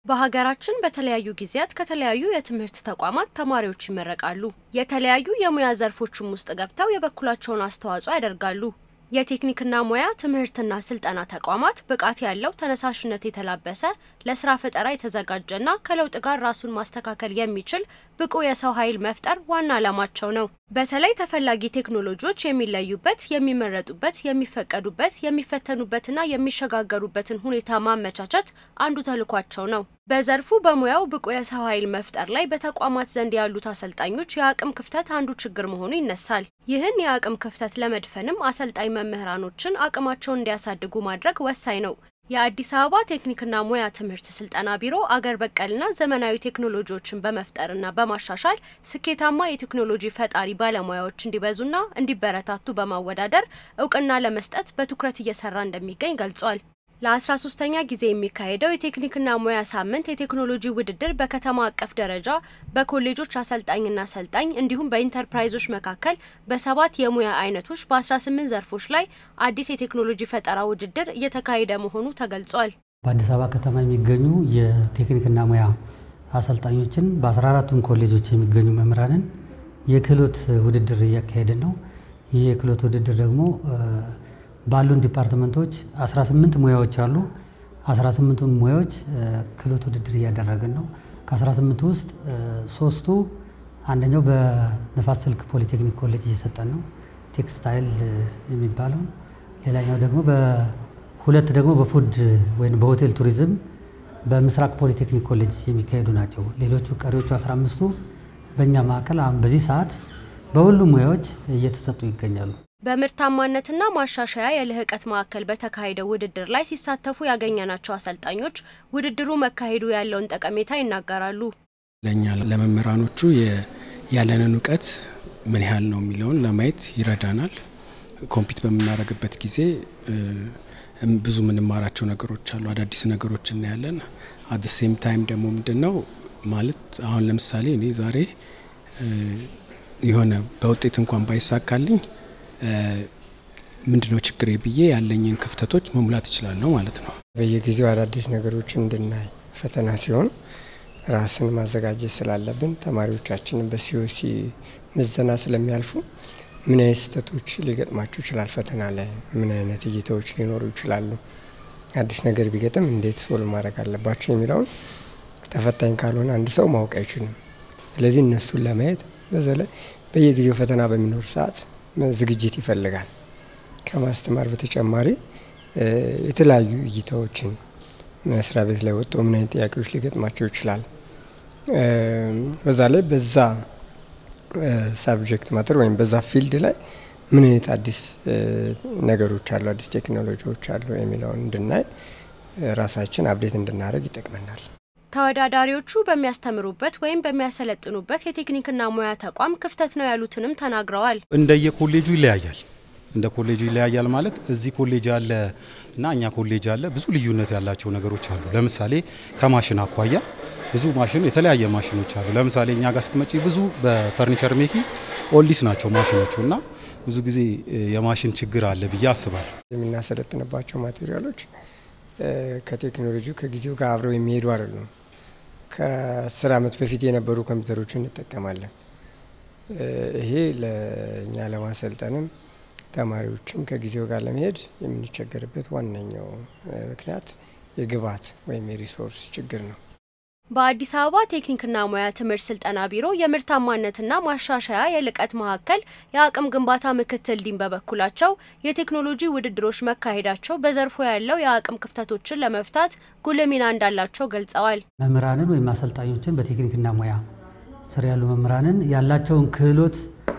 በሀገራችን በተለያዩ ጊዜያት ከተለያዩ የትምህርት ተቋማት ተማሪዎች ይመረቃሉ። የተለያዩ የሙያ ዘርፎችም ውስጥ ገብተው የበኩላቸውን አስተዋጽኦ ያደርጋሉ። የቴክኒክና ሙያ ትምህርትና ስልጠና ተቋማት ብቃት ያለው ተነሳሽነት የተላበሰ ለስራ ፈጠራ የተዘጋጀና ከለውጥ ጋር ራሱን ማስተካከል የሚችል ብቁ የሰው ኃይል መፍጠር ዋና ዓላማቸው ነው። በተለይ ተፈላጊ ቴክኖሎጂዎች የሚለዩበት፣ የሚመረጡበት፣ የሚፈቀዱበት፣ የሚፈተኑበትና የሚሸጋገሩበትን ሁኔታ ማመቻቸት አንዱ ተልኳቸው ነው። በዘርፉ በሙያው ብቁ የሰው ኃይል መፍጠር ላይ በተቋማት ዘንድ ያሉት አሰልጣኞች የአቅም ክፍተት አንዱ ችግር መሆኑ ይነሳል። ይህን የአቅም ክፍተት ለመድፈንም አሰልጣኝ መምህራኖችን አቅማቸውን እንዲያሳድጉ ማድረግ ወሳኝ ነው። የአዲስ አበባ ቴክኒክና ሙያ ትምህርት ስልጠና ቢሮ አገር በቀልና ዘመናዊ ቴክኖሎጂዎችን በመፍጠርና በማሻሻል ስኬታማ የቴክኖሎጂ ፈጣሪ ባለሙያዎች እንዲበዙና እንዲበረታቱ በማወዳደር እውቅና ለመስጠት በትኩረት እየሰራ እንደሚገኝ ገልጿል። ለአስራ ሶስተኛ ጊዜ የሚካሄደው የቴክኒክና ሙያ ሳምንት የቴክኖሎጂ ውድድር በከተማ አቀፍ ደረጃ በኮሌጆች አሰልጣኝና አሰልጣኝ እንዲሁም በኢንተርፕራይዞች መካከል በሰባት የሙያ አይነቶች በ18 ዘርፎች ላይ አዲስ የቴክኖሎጂ ፈጠራ ውድድር እየተካሄደ መሆኑ ተገልጿል። በአዲስ አበባ ከተማ የሚገኙ የቴክኒክና ሙያ አሰልጣኞችን በ14ቱም ኮሌጆች የሚገኙ መምህራንን የክህሎት ውድድር እያካሄድን ነው። ይህ የክህሎት ውድድር ደግሞ ባሉን ዲፓርትመንቶች 18 ሙያዎች አሉ። 18ቱን ሙያዎች ክህሎት ውድድር እያደረግን ነው። ከ18 ውስጥ ሶስቱ አንደኛው በንፋስ ስልክ ፖሊቴክኒክ ኮሌጅ እየሰጠን ነው፣ ቴክስታይል የሚባለውን ሌላኛው ደግሞ በሁለት ደግሞ በፉድ ወይም በሆቴል ቱሪዝም በምስራቅ ፖሊቴክኒክ ኮሌጅ የሚካሄዱ ናቸው። ሌሎቹ ቀሪዎቹ 15ቱ በእኛ ማዕከል አሁን በዚህ ሰዓት በሁሉም ሙያዎች እየተሰጡ ይገኛሉ። በምርታማነትና ማሻሻያ የልህቀት ማዕከል በተካሄደው ውድድር ላይ ሲሳተፉ ያገኘናቸው አሰልጣኞች ውድድሩ መካሄዱ ያለውን ጠቀሜታ ይናገራሉ። ለእኛ ለመምህራኖቹ ያለንን እውቀት ምን ያህል ነው የሚለውን ለማየት ይረዳናል። ኮምፒት በምናደርግበት ጊዜ ብዙ የምንማራቸው ነገሮች አሉ። አዳዲስ ነገሮች እናያለን። አት ሴም ታይም ደግሞ ምንድን ነው ማለት አሁን ለምሳሌ እኔ ዛሬ የሆነ በውጤት እንኳን ባይሳካልኝ ምንድነው ችግሬ ብዬ ያለኝን ክፍተቶች መሙላት እችላለሁ ማለት ነው። በየጊዜው አዳዲስ ነገሮችን እንድናይ ፈተና ሲሆን ራስን ማዘጋጀት ስላለብን ተማሪዎቻችንን በሲኦሲ ምዘና ስለሚያልፉ ምን አይነት ስህተቶች ሊገጥማቸው ይችላል፣ ፈተና ላይ ምን አይነት እይታዎች ሊኖሩ ይችላሉ፣ አዲስ ነገር ቢገጥም እንዴት ሶልቭ ማድረግ አለባቸው የሚለውን ተፈታኝ ካልሆነ አንድ ሰው ማወቅ አይችልም። ስለዚህ እነሱን ለማየት በዛ ላይ በየጊዜው ፈተና በሚኖር ሰዓት ዝግጅት ይፈልጋል። ከማስተማር በተጨማሪ የተለያዩ እይታዎችን መስሪያ ቤት ላይ ወጥቶ ምን አይነት ጥያቄዎች ሊገጥማቸው ይችላል፣ በዛ ላይ በዛ ሳብጀክት ማተር ወይም በዛ ፊልድ ላይ ምን አይነት አዲስ ነገሮች አሉ፣ አዲስ ቴክኖሎጂዎች አሉ የሚለውን እንድናይ ራሳችን አብዴት እንድናደርግ ይጠቅመናል። ተወዳዳሪዎቹ በሚያስተምሩበት ወይም በሚያሰለጥኑበት የቴክኒክና ሙያ ተቋም ክፍተት ነው ያሉትንም ተናግረዋል። እንደየ ኮሌጁ ይለያያል። እንደ ኮሌጁ ይለያያል ማለት እዚህ ኮሌጅ አለ እና እኛ ኮሌጅ አለ ብዙ ልዩነት ያላቸው ነገሮች አሉ። ለምሳሌ ከማሽን አኳያ ብዙ ማሽን የተለያየ ማሽኖች አሉ። ለምሳሌ እኛ ጋር ስትመጪ ብዙ በፈርኒቸር ሜኪ ኦልዲስ ናቸው ማሽኖቹ እና ብዙ ጊዜ የማሽን ችግር አለ ብዬ አስባለሁ። የምናሰለጥንባቸው ማቴሪያሎች ከቴክኖሎጂው ከጊዜው ጋር አብረው የሚሄዱ አይደሉም። ከአስር ዓመት በፊት የነበሩ ኮምፒውተሮችን እንጠቀማለን። ይሄ ለእኛ ለማሰልጠንም ተማሪዎችም ከጊዜው ጋር ለመሄድ የምንቸገርበት ዋነኛው ምክንያት የግብዓት ወይም የሪሶርስ ችግር ነው። በአዲስ አበባ ቴክኒክና ሙያ ትምህርት ስልጠና ቢሮ የምርታማነትና ማሻሻያ የልቀት ማዕከል የአቅም ግንባታ ምክትል ዲን በበኩላቸው የቴክኖሎጂ ውድድሮች መካሄዳቸው በዘርፉ ያለው የአቅም ክፍተቶችን ለመፍታት ጉልህ ሚና እንዳላቸው ገልጸዋል። መምህራንን ወይም አሰልጣኞችን በቴክኒክና ሙያ ስር ያሉ መምህራንን ያላቸውን ክህሎት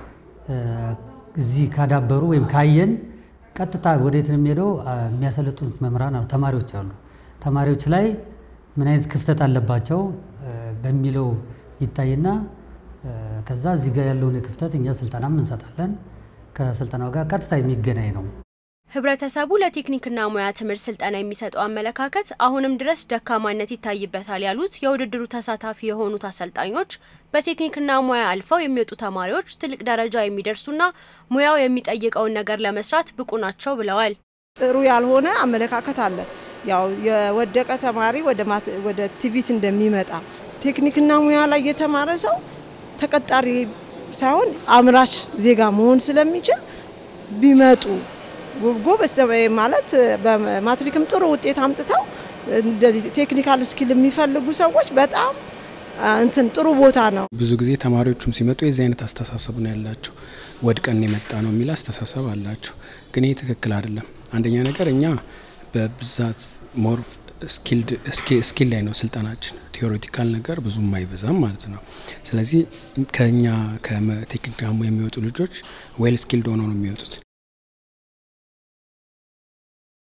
እዚህ ካዳበሩ ወይም ካየን ቀጥታ ወዴት ነው የሚሄደው? የሚያሰለጥኑት መምህራን ተማሪዎች አሉ። ተማሪዎች ላይ ምን አይነት ክፍተት አለባቸው በሚለው ይታይና ከዛ እዚህ ጋር ያለውን ክፍተት እኛ ስልጠናም እንሰጣለን። ከስልጠናው ጋር ቀጥታ የሚገናኝ ነው። ህብረተሰቡ ለቴክኒክና ሙያ ትምህርት ስልጠና የሚሰጠው አመለካከት አሁንም ድረስ ደካማነት ይታይበታል ያሉት የውድድሩ ተሳታፊ የሆኑት አሰልጣኞች በቴክኒክና ሙያ አልፈው የሚወጡ ተማሪዎች ትልቅ ደረጃ የሚደርሱና ሙያው የሚጠይቀውን ነገር ለመስራት ብቁ ናቸው ብለዋል። ጥሩ ያልሆነ አመለካከት አለ። ያው የወደቀ ተማሪ ወደ ቲቪት እንደሚመጣ ቴክኒክና ሙያ ላይ የተማረ ሰው ተቀጣሪ ሳይሆን አምራች ዜጋ መሆን ስለሚችል ቢመጡ ጎበዝ ማለት በማትሪክም ጥሩ ውጤት አምጥተው እንደዚህ ቴክኒካል ስኪል የሚፈልጉ ሰዎች በጣም እንትን ጥሩ ቦታ ነው። ብዙ ጊዜ ተማሪዎቹም ሲመጡ የዚህ አይነት አስተሳሰብ ነው ያላቸው። ወድቀን የመጣ ነው የሚል አስተሳሰብ አላቸው። ግን ይህ ትክክል አይደለም። አንደኛ ነገር እኛ በብዛት ሞር ስኪል ላይ ነው ስልጠናችን። ቴዎሬቲካል ነገር ብዙም አይበዛም ማለት ነው። ስለዚህ ከኛ ከቴክኒክ ደግሞ የሚወጡ ልጆች ዌል ስኪልድ ሆነው ነው የሚወጡት።